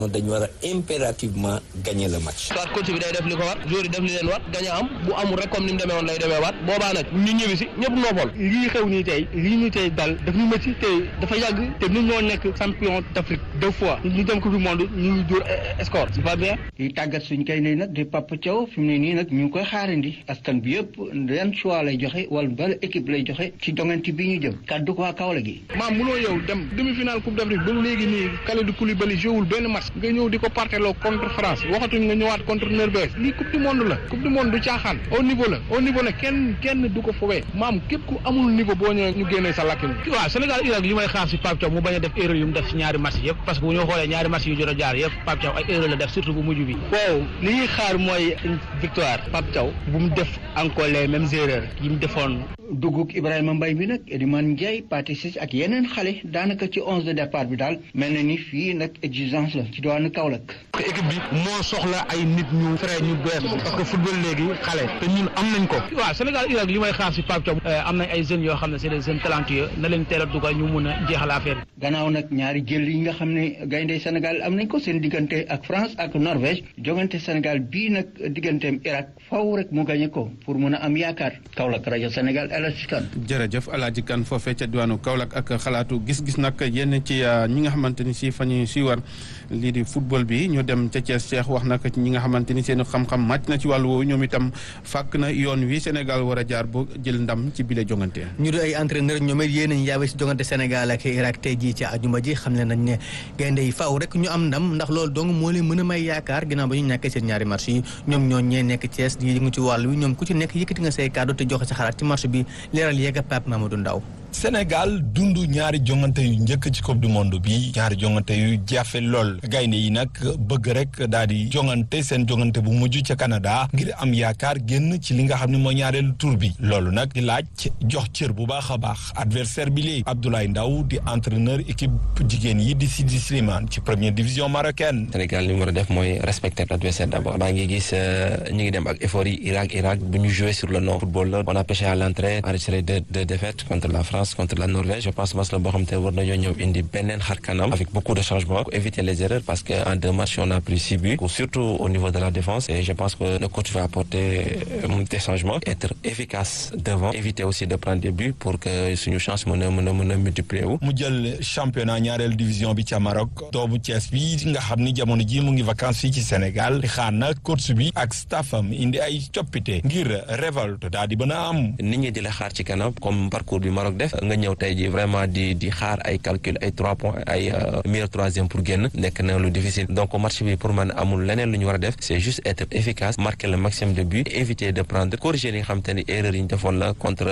dañu war a impérativement gagner le match. soit coach bi day def li ko war joueur yi def li leen war gañ a am bu amul rek comme ni mu demee woon lay demee waat boobaa nag ñu ñëwi si ñëpp noppal. lii xew nii tey lii ñu tey dal daf ñu métti tey dafa yàgg te ñun ñoo nekk champion d'Afrique deux fois ñu dem coupe du monde ñu ngi dóor score c'est pas bien. di tàggat suñ kay ne nag di Papa Thiaw fi mu ne nii nag ñu ngi koy xaarandi askan bi yëpp yan choix lay joxe wala bala équipe lay joxe ci jongante bi ñu jëm kàddu ko waa Kaolack gi. maam mënoo yow dem demi-finale coupe d'Afrique ba léegi nii Kalidou Koulibaly joué benn match nga ñëw di ko parteloo contre France waxatuñ nga ñëwaat contre Norvège lii coupe du monde la coupe du monde du caaxaan au niveau la au niveau la kenn kenn du ko fowee maam képp ku amul niveau boo ñëwee ñu génnee sa lakkin waaw Sénégal Irak li may xaar si Pape Thiaw mu bañ a def erreur yu mu def si ñaari match yëpp parce que bu ñu xoolee ñaari match yu jot a jaar yëpp Pape Thiaw ay erreur la def surtout bu mujj bi waaw li ñuy xaar mooy victoire Pape Thiaw bu mu def encore les mêmes erreurs yi mu defoon dugub Ibrahima Mbaye bi nag Elimane Ndiaye Pathé Ciss ak yeneen xale daanaka ci onze de départ bi daal mel na ni fii nag exigence la ci doon Kaolack. équipe bi moo soxla ay nit ñu frais ñu bees parce que football léegi xale te ñun am nañ ko waaw Sénégal Irak li may xaar si Pape Thiaw am nañ ay jeunes yoo xam ne c'est des jeunes talentueux na leen teel a dugal ñu mun a jeexal affaire bi gannaaw nag ñaari jël yi nga xam ne gaynde Sénégal am nañ ko seen diggante ak France ak Norvège jogante Sénégal bii nag digganteem Irak faw rek mu gañe ko pour mun a am yaakaar Kaolack rajo Sénégal jërëjëf Alaaji Kan foofee ca diwaanu Kaolack ak xalaatu gis-gis nag yenn ci ñi nga xamante ni si fa ñu si war lii di football bi ñu dem ca Thiès Cheikh wax nag ci ñi nga xamante ni seen xam-xam màcc na ci wàllu woowu ñoom itam fàkk na yoon wi Sénégal war a jaar ba jël ndam ci bile jongante. ñu di ay entraîneur ñoom it yéen a yaawee si jongante Sénégal ak Irak tey jii ci àjjuma ji xam ne nañ ne gaynde yi faaw rek ñu am ndam ndax loolu dong moo leen mën a may yaakaar ginnaaw ba ñu ñàkkee seen ñaari match yi ñoom ñoo ñee nekk Thiès di yëngu ci wàll wi ñoom ku ci nekk yëkkati nga say kàddu te joxe sa xalaat ci match bi leeral yeega Pape Mamadou Ndaw Sénégal dund ñaari jongante yu njëkk ci coupe du monde bi ñaari jongante yu jafe lool gaynde yi nag bëgg rek daal di jongante seen jongante bu mujj ca Canada ngir am yaakaar génn ci li nga xam ne mooy ñaareelu tour bi loolu nag di laaj jox cër bu baax a baax adversaire bi léegi Abdoulaye Ndaw di entraîneur équipe jigéen yi di Sidi Slimane ci première division marocaine. Sénégal li mu war a def mooy respecter l'adversaire d'abord maa ngi gis ñu ngi dem ak effort yi Irak Irak bu ñu jouer sur le non football la on a pêché à l'entrée enregistré deux deux défaites contre la France. contre la Norvège je pense match la boo xam te war nañoo ñëw indi beneen xar kanam avec beaucoup de changements pour éviter les erreurs parce que en deux matchs on a pris six buts surtout au niveau de la défense et je pense que le coach va apporter des changements être efficace devant éviter aussi de prendre des buts pour que suñu chance mën a mën a mën a multiplier wu mu jël championnat ñaareel division bi ca Maroc doomu Thiès bi nga xam ni jamono ji mu ngi vacances fii ci Sénégal di xaar na coach bi ak staffam indi ay coppite ngir révolte daal di mën a am nit ñi di la xaar ci kanam comme parcours bi Maroc def nga ñëw tey ji vraiment di di xaar ay calcul ay trois points ay meilleur troisième pour génn nekk na lu difficile donc match bi pour man amul leneen lu ñu war a def c'est juste être efficace marquer le maximum de buts éviter de prendre corriger li nga xam te ni erreur yi ñu defoon la contre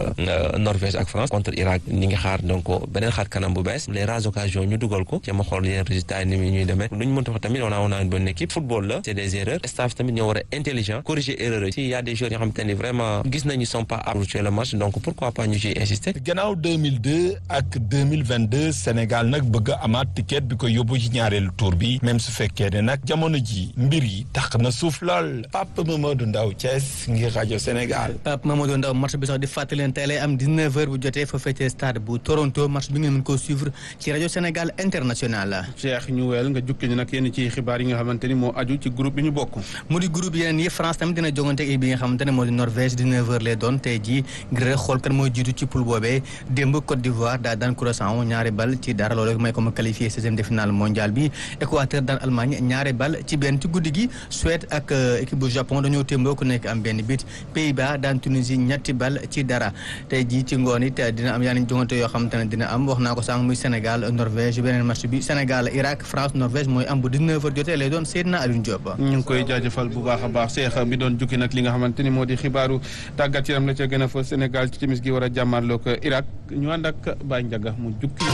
Norvège ak France contre Irak ñi ngi xaar donc beneen xaar kanam bu bees les rares occasions ñu dugal ko jéem a xool yeneen résultats yi ni muy ñuy demee lu ñu mënta wax tamit on a on a une bonne équipe football la c'est des erreurs staff tamit ñoo war a intelligent corriger erreurs yi si y a des joueurs yoo xam te ni vraiment gis nañu sont pas aptes le match donc pourquoi pas ñu ciy insister 2002 ak 2022 Sénégal nag bëgg a amaat ticket bi ko yóbbu ci ñaareelu tour bi même su fekkee ne nag jamono ji mbir yi tax na suuf lool Pape Mamadou Ndaw Thiès ngir rajo Sénégal. Pape Mamadou Ndaw match bi sax di fàttali leen tey lay am 19h bu jotee fa fekkee stade bu Toronto match bi ngeen mën koo suivre ci rajo Sénégal international. Cheikh ñu wel nga jukki ñu nag yenn ci xibaar yi nga xamante ni moo aju ci groupe bi ñu bokk. mu di groupe yeneen yi France tamit dina jongante ak bi nga xamante ne moo di Norvège 19h lay doon tey jii ngir xool kan mooy jiitu ci poule boobee démb Côte d'Ivoire daa daan Curaçao ñaari bal ci dara loolu may ko ma qualifié seizième de finale mondial bi Équateur daan Allemagne ñaari bal ci benn ci guddi gi Suède ak équipe bu Japon dañoo témboo ku nekk am benn bit Pays-Bas daan Tunisie ñetti bal ci dara tey jii ci ngoon it dina am yeneen jongante yoo xamante ne dina am wax naa ko sànq muy Sénégal Norvège beneen match bi Sénégal Irak France Norvège mooy am bu 19h jotee lay doon Seydina Alioune Diop. ñu ngi koy jaajëfal bu baax a baax Cheikh bi doon jukki nag li nga xamante ni moo di xibaaru tàggat yaram la ca gën a fa Sénégal ci timis gi war a jàmmarloo ko Irak ñu ànd ak Baye Ndiaga mu jukki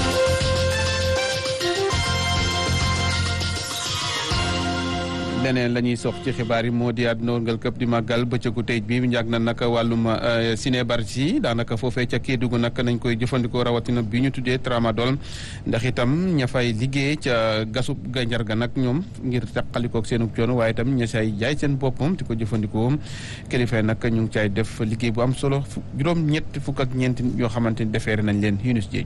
leneen la ñuy sox ci xibaar yi moo di àdduna wërngal këpp di màggal bëccëgu tey bi njàg na nag wàllum cinébar si daanaka foofee ca Kédougou nag nañ koy jëfandikoo rawatina bi ñu tuddee tramadol ndax itam ña fay liggéey ca gasub ganjar ga nag ñoom ngir taqalikook seenu coono waaye itam ña say jaay seen boppam di ko jëfandikoo kilifa nag ñu ngi caay def liggéey bu am solo juróom ñett fukk ak ñeenti yoo xamante ni defeere nañ leen Yunus Jeeju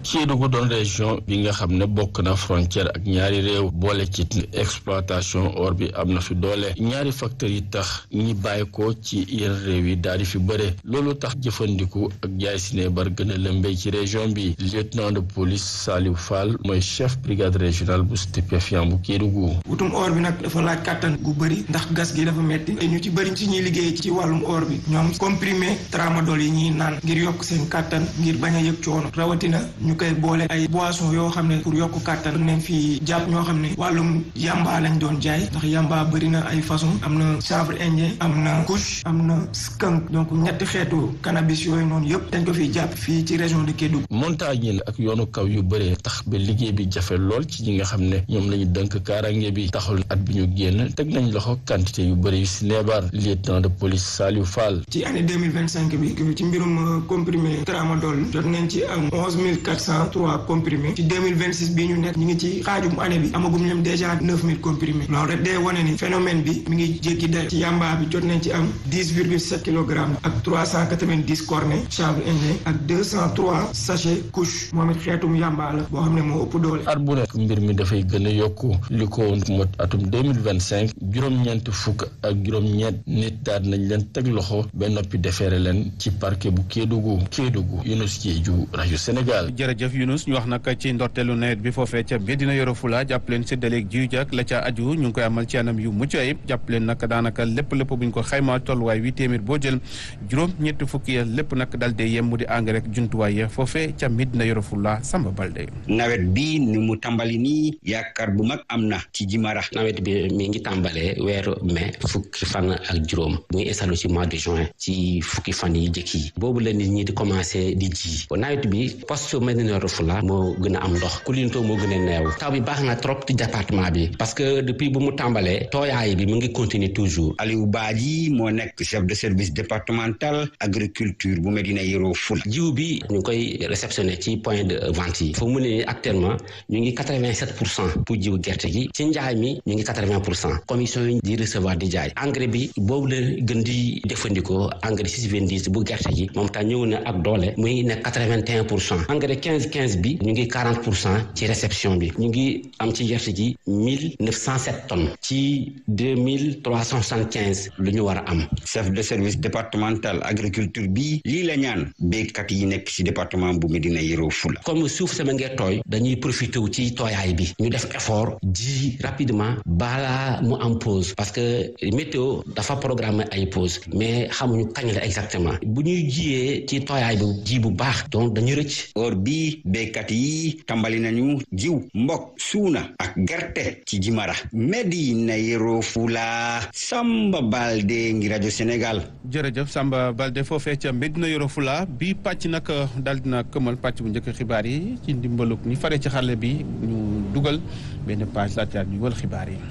Kédougou doon région bi nga xam ne bokk na frontière ak ñaari réew boole ci exploitation or bi am na fi doole ñaari facteurs yi tax ñi bàyyi ko ci yenn réew yi daal di fi bëre loolu tax jëfandiku ak jaay sinébar gën a lëmbee ci région bi lieutenant de police Saliou Fall mooy chef brigade régionale bu stupéfiant bu Kédougou. wutum or bi nag dafa laaj kàttan gu bëri ndax gas gi dafa metti te ñu ci bëri ci ñuy liggéey ci wàllum or bi ñoom comprimé tramadol yi ñuy naan ngir yokk seen kàttan ngir bañ a yëg coono rawatina ñu koy boole ay boisson yoo xam ne pour yokk kàttan nañ fi jàpp ñoo xam ne wàllum yamba lañ doon jaay ndax yamba bëri na ay façon am na chanvre indien am na kush am na skunk donc ñetti xeetu cannabis yooyu noonu yëpp dañ ko fiy jàpp fii ci région de Kédougou. montagne ak yoonu kaw yu bëree tax ba liggéey bi jafe lool ci ñi nga xam ne ñoom la ñu dënk kaarange bi taxul at bi ñu génn teg nañ loxo quantité yu bëri yu si neebar lieutenant de police Saliou Fall. ci année deux mille vingt cinq bi ci mbirum comprimé tramadol jot nañ ci am onze mille quatre cent trois comprimé ci deux mille vingt six bii ñu nekk ñu ngi ci xaajum année bi amagum leen déjà neuf mille comprimé loolu rek day wane ni phénomène bi mi ngi jékki day ci yamba bi jot nañ ci am dix virgule sept kilogrammes ak trois cent quatre vingt dix cornet chanvre indien ak deux cent trois sachet couche moom it xeetum yamba la boo xam ne moo ëpp doole. at bu nekk mbir mi dafay gën a yokku li ko mot atum deux mille vingt cinq juróom-ñeent fukk ak juróom-ñeent nit daal nañ leen teg loxo ba noppi defeere leen ci parquet bu Kédougou Kédougou Younous Diédhiou rajo Sénégal. jërëjëf Younous ñu wax nag ci ndorteelu nawet bi foofee ca Médina Yoro Fula jàpp leen séddaleeg jiw jak la ca aju ñu ngi koy amal ci anam yu mucc ayib jàpp leen nag daanaka lépp lépp bu ñu ko xaymaa tolluwaay wi téeméer boo jël juróom ñetti fukki ya lépp nag dal dee yem mu di engrais rek jumtuwaay ya foofee ca Médina Yoro Fula Samba Balde. nawet bi ni mu tàmbali nii yaakaar bu mag am na ci Jimara. nawet bi mi ngi tàmbalee weeru mai fukki fan ak juróom muy installé ci mois de juin ci fukki fan yi jëkk yi boobu la nit ñi di commencé di ji nawet bi poste Médina Yoro Fula moo gën a am ndox Koulinto moo gën a neew taw bi baax na trop ci département bi parce que depuis bu mu tàmbalee tooyaay bi mu ngi continuer toujours. Aliou Badji moo nekk chef de service départemental agriculture bu Médina Yoro Fula. jiw bi ñu ngi koy réceptionné ci point de vente yi foo mu ne actuellement ñu ngi quatre vingt sept pour cent pour jiw gerte gi ci njaay mi ñu ngi quatre vingt pour cent commission yi di recevoir di jaay engrais bi boobu la gën di jëfandikoo engrais six vingt dix bu gerte gi moom tam ñëw na ak doole muy nekk quatre vingt et un pour cent engrais quinze quinze bi ñu ngi quarante pour cent ci réception bi ñu ngi am ci gerte gi mille neuf cent sept tonnes ci deux mille trois cent soixante quinze lu ñu war a am. chef de service départemental agriculture bi lii la ñaan béykat yi nekk ci département bu Médina Yoro Fula. comme suuf sama ngee tooy dañuy profité wu ci tooyaay bi ñu def effort ji rapidement balaa mu am pause parce que météo dafa programme ay pause mais xamuñu kañ la exactement bu ñuy jiyee ci tooyaay bi ji bu baax donc dañuy rëcc. or bi béykat yi tàmbali nañu jiw mbokk suuna ak gerte ci Jimara Médina Yoro Fula Samba Balde ngi rajo Sénégal. jërëjëf Samba Balde foofee ca Médina Yoro Fula bi pàcc nag daal dina këmal pàcc bu njëkk xibaar yi ci ndimbalug ñi fare ci xarle bi ñu dugal benn page laata ñu wal xibaar yi.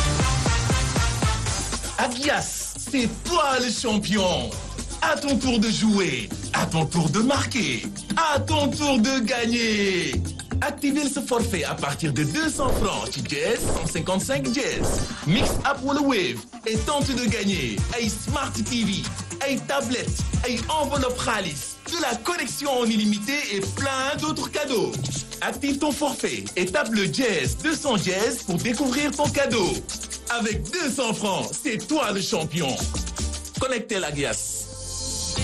Adias, c'est toi le champion. À ton tour de jouer, à ton tour de marquer, à ton tour de gagner. Activez ce forfait à partir de 200 francs ci Jazz 155 Jazz. Mix up wala Wave et tente de gagner ay Smart TV, ay tablettes, ay enveloppe xaalis, de la connexion en illimité et plein d'autres cadeaux. Active ton forfait et tape le Jazz 200 Jazz pour découvrir ton cadeau. Avec 200 francs, c'est toi le champion. Connectez la glace.